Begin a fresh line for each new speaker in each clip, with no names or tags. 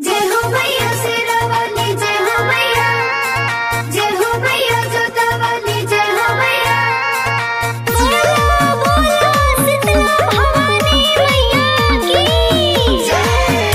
जय हो मैया शेरावाली जय हो मैया जय हो मैया जोतावाली जय हो मैया बोलो बोलो शीतला भवानी मैया की जय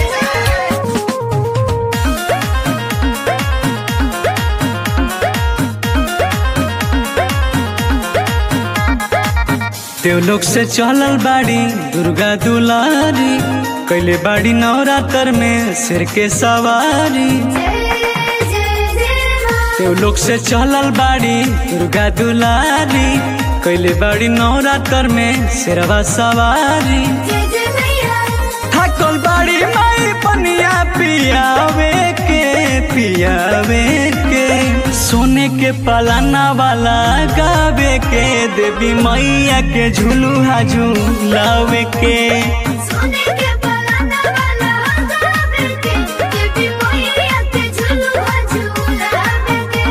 देवलोक से चलल बाड़ी दुर्गा दुलारी कैले बाड़ी नवरात्र में सिर के सवारी
जय जय जय माँ
देवलोक से चलल बाड़ी दुर्गा दुलारी कैले बाड़ी नवरात्र में सिरवा सवारी
जय जय मैया
थकल बाड़ी माई पनिया पियावे के पियावे के सोने के पलाना वाला गावे के देवी मैया के झुलुहा झुलावे के
सोने के पलाना वाला गावे के देवी मैया के झुलुआ झुलावे के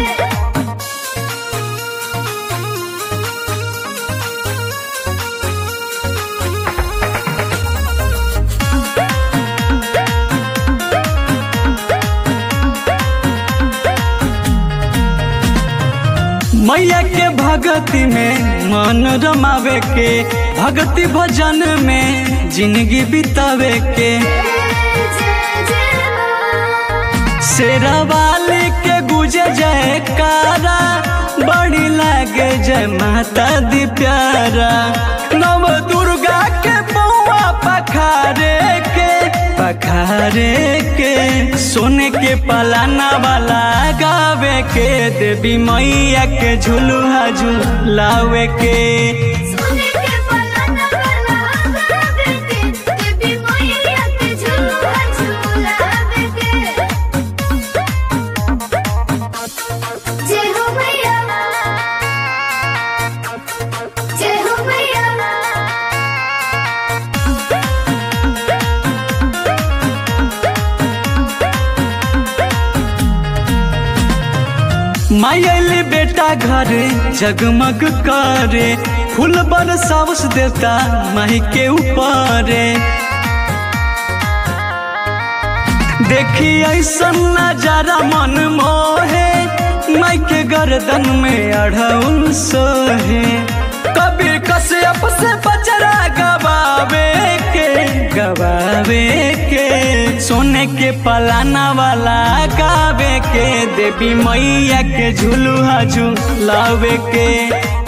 मैया के भगति में मन रमावे के भक्ति भजन में जिंदगी बितावे के शेरावाली के गुजे जयकारा बड़ी लागे जय माता दी प्यारा नव दुर्गा के बउआ पखारे के पखारे के सोने के पलाना वाला गावे के देवी मैया के झुलुहा झुलावे के
सोने के पलाना वाला गावे के देवी मैया के झुलुआ झुलावे के जय हो मैया जय हो मैया
मायली बेटा घर जगमग करे फूल बरसावस देवता माही के ऊपर देखी ऐसा नजारा मन मोहे माई के गर्दन में अढ़उल सोहे कबीर कश्यप से बचरा गवावे के गवावे के सोने के पलाना वाला गावे के देवी मैया के झुलुहा झुलावे के